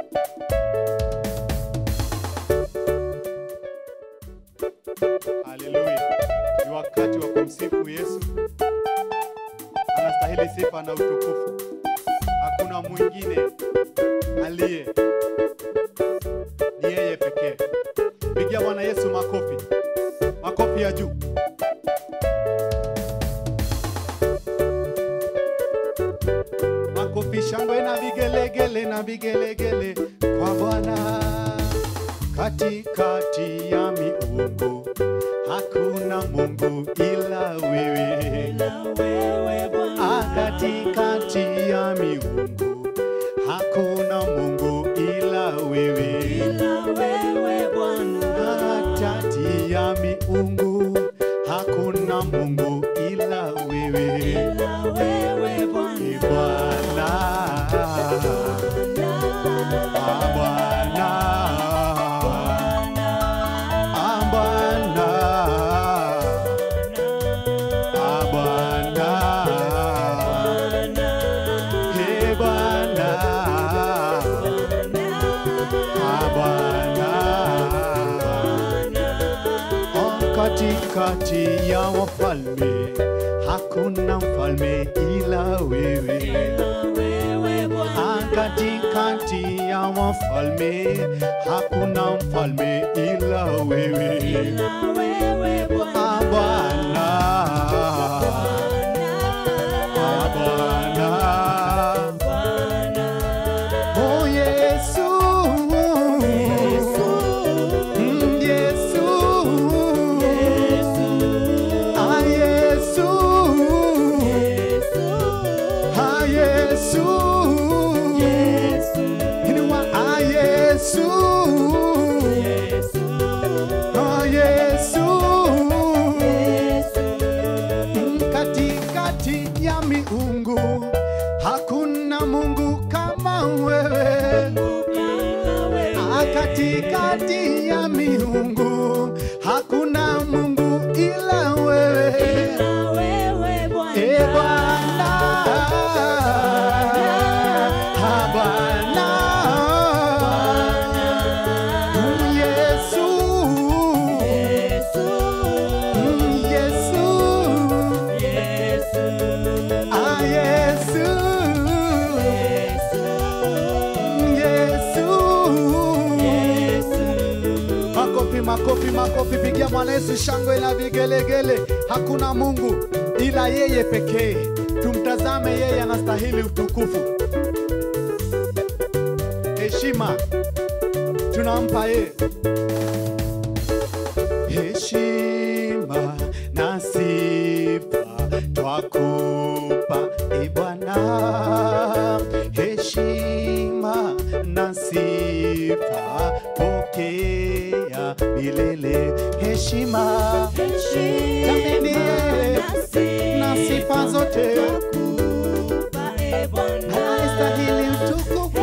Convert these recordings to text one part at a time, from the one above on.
Haleluya! Ni wakati wa kumsifu Yesu, anastahili sifa na utukufu. Hakuna mwingine aliye, ni yeye pekee. Pigia Bwana Yesu makofi, makofi ya juu. Makofi, shangwe na vigelegele na vigelegele kwa Bwana katikati ya miungu hakuna Mungu ila wewe. Ah, katikati ya miungu hakuna Mungu ila wewe. Katikati ya miungu hakuna Mungu ila wewe. Ee Bwana, ah, Bwana, ah, Bwana, ah, Bwana, Ee Bwana, ah, Bwana. Oh, katikati ya wafalme hakuna mfalme ila wewe. Ah, katikati ya wafalme hakuna mfalme ila wewe. Ah, Bwana, ah, Bwana. Oh, Yesu. Mm, Yesu. Ah, Yesu. Ah, Yesu. Inua, ah, Yesu. Ah, Yesu. Mm, Katikati ya miungu hakuna Mungu kama wewe. Ah, Katikati ya miungu hakuna Mungu ila wewe. E Bwana, Ah, Bwana, Mm, Yesu, Mm, Yesu, Ah, Yesu, Mm, Yesu. Makofi, makofi, makofi, pigia Bwana Yesu shangwe na vigelegele. Hakuna Mungu ila yeye pekee. Tumtazame yeye, anastahili utukufu, heshima tunampa yeye. Heshima na sifa twakupa e Bwana, heshima na sifa pokea milele. Heshima jameni, na sifa zote anastahili utukufu.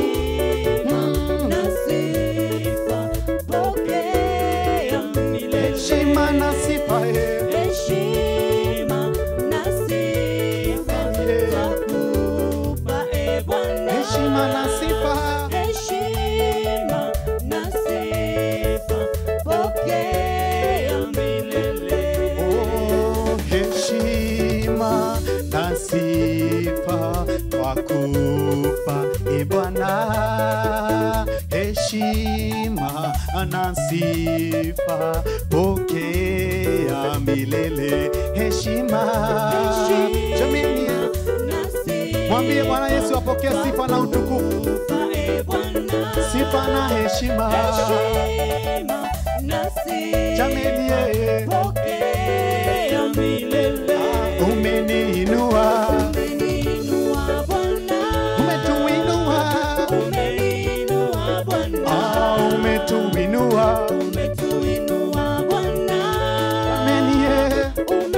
Heshima na sifa eh. heshima na sifa Oh, heshima na sifa twakupa e Bwana, heshima na sifa pokea milele. Heshima jamini, mwambie Bwana Yesu apokee sifa na utukufu, sifa na heshima jamini, yeye umeniinua, umetuinua, ah, umetuinua jamini, yeye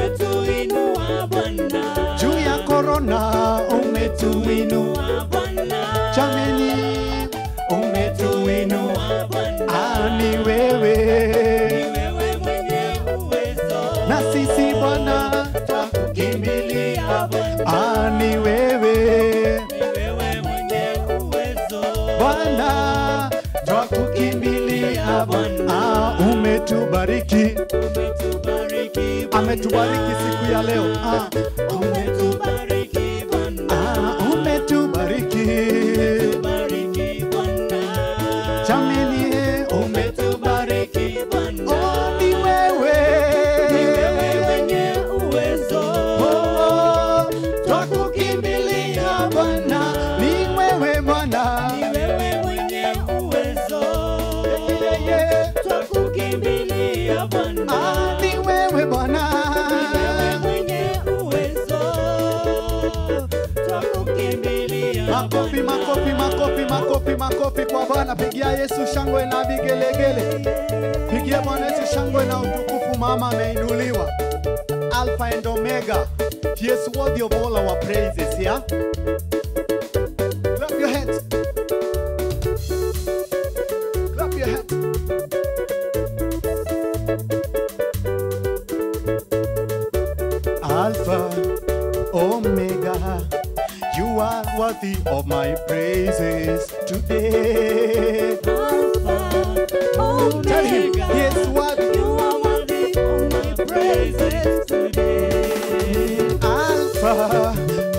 juu ya korona umetuinua jameni, umetuinua ah, ni wewe na sisi Bwana twakukimbilia, ah, ni wewe Bwana Bwana, twakukimbilia Bwana. Ah, umetubariki, Umetubariki Bwana. ametubariki siku ya leo. Ah, Umetubariki Bwana. ah, umetubariki Bariki Bwana. jameni, eh, umetubariki. Umetubariki Bwana. Oh, ni wewe Ni wewe mwenye uwezo. Oh, twakukimbilia Bwana, ni wewe Bwana. Ni wewe mwenye uwezo. Yeah, yeah. Twakukimbilia Bwana. Ah, ni wewe Bwana. Wewe mwenye uwezo. Twakukimbilia Makofi, Bwana. makofi, makofi, makofi, makofi kwa Bwana. Pigia Yesu shangwe na vigelegele. Pigia Bwana Yesu shangwe na utukufu, mama ameinuliwa. Alpha and Omega. He is worthy of all our praises, yeah? Clap your hands. Clap your hands. Alpha, Omega, you are worthy of my praises today. Alpha, Tell him, Omega. he is worthy. You are worthy of my praises today. Alpha,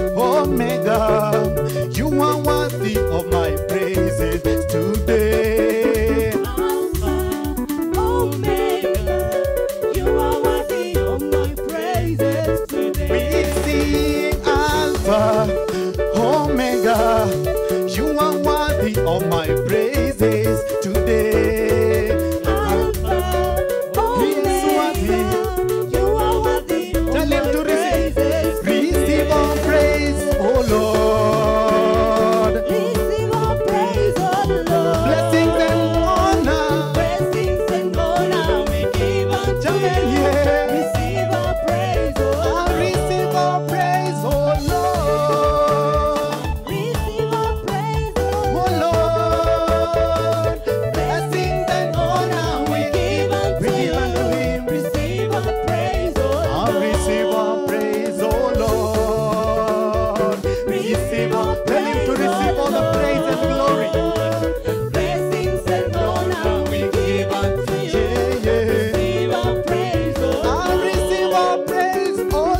Omega, you are worthy of my praises today. Alpha, Omega. You are worthy of my praises We today. sing Alpha, Omega, you are worthy of my praises today. Alpha, He is Omega. You are worthy of Tell him my to receive. praises Receive all today. praise, oh Lord. Receive all praise, oh Lord. Blessings and honor. Blessings and honor we give unto Amen, you. yeah. Receive our praise, oh I receive all praise, oh Lord. Receive our praise, oh Oh Lord. Blessings and honor we give, we give unto Him. Receive our praise, oh I receive all praise, oh Lord. Receive all, tell Him to receive all the praise and glory. Blessings and honor we give unto you. Yeah, yeah. Receive our praise, oh I receive all praise, oh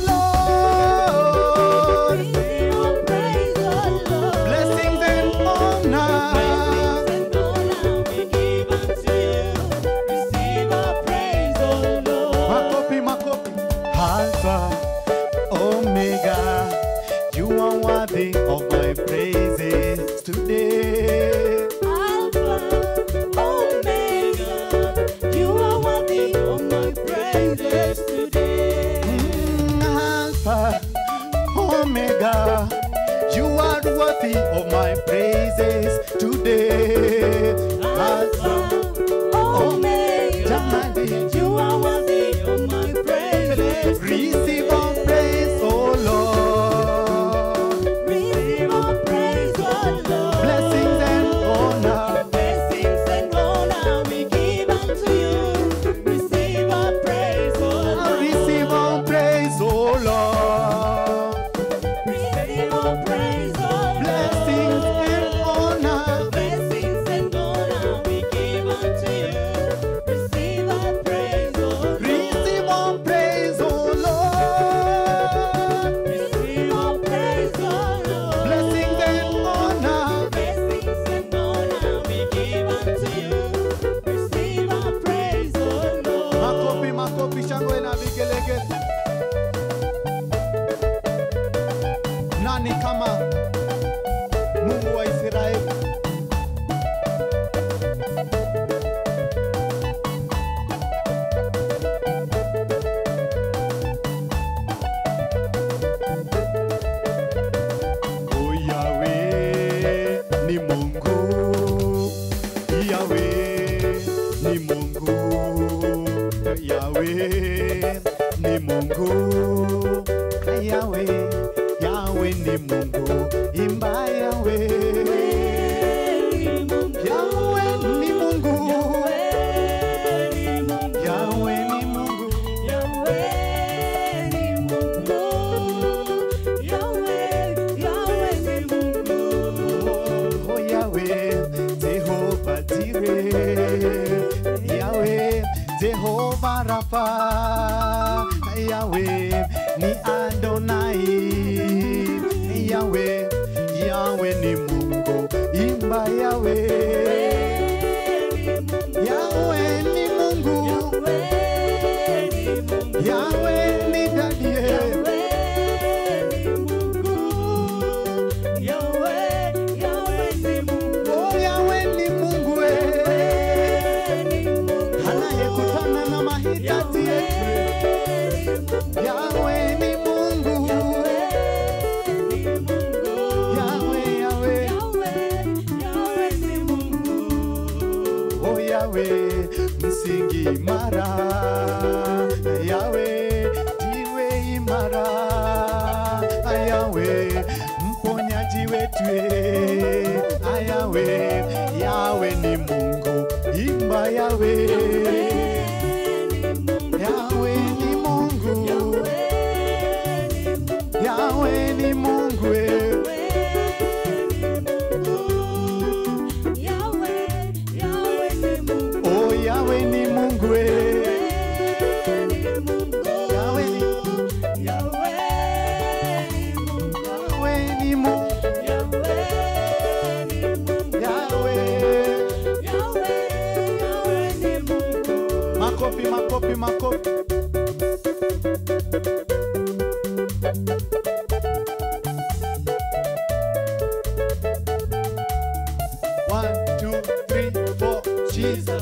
Lord. Receive our praise, oh Lord. Blessings and honor. Blessings and honor we give unto you. Receive our praise, oh Lord. Makofi, makofi. Alpha, Omega, you are worthy of my praises today. Alpha, Omega, you are worthy of my praises today. Mm, Alpha, Omega, you are worthy of my praises today. Alpha, Omega, Jamani. you are worthy of my praises. Receive all praise, oh Lord. Receive our praise, oh Lord. Blessings and honor. Blessings and honor we give unto you. Receive our praise, oh I Lord. receive all praise, oh Lord. Receive our praise, oh Blessings Lord. and honor. Blessings and honor we give unto you. Receive our praise, oh Lord. Receive all praise, oh Lord. Receive our praise, oh Lord. Blessings and honor. Blessings and honor we give unto you. Receive our praise, oh Lord. Makofi, makofi, shangwe na vigelegele. Nani kama Mungu wa Israeli? Oh Yahweh ni Mungu, Yahweh ni Mungu, Yahweh ni Mungu, Yahweh, Yahweh ni Mungu, imba Yahweh, Yahweh ni Mungu, Yahweh ni Mungu, oh Yahweh, Rafa, Yahweh ni Adonai, Yahweh, Yahweh ni Mungu, imba Yahweh, Yahweh ni Mungu, Yahweh ni dadie, oh Yahweh ni Mungu eh, anayekutana na mahitaji yetu. Yahweh ni Mungu, Yahweh, Yahweh, oh Yahweh, msingi imara, Yahweh, jiwe imara, Yahweh, mponyaji wetu, eh, Yahweh, Yahweh ni Mungu, imba Yahweh, Yahweh ni Mungu, Yahweh ni Mungu, eh. oh Yahweh ni Mungu, eh. Yahweh ni Yahweh ni Mungu, Yahweh. Makofi, makofi, makofi. One, two, three, four. Jesus.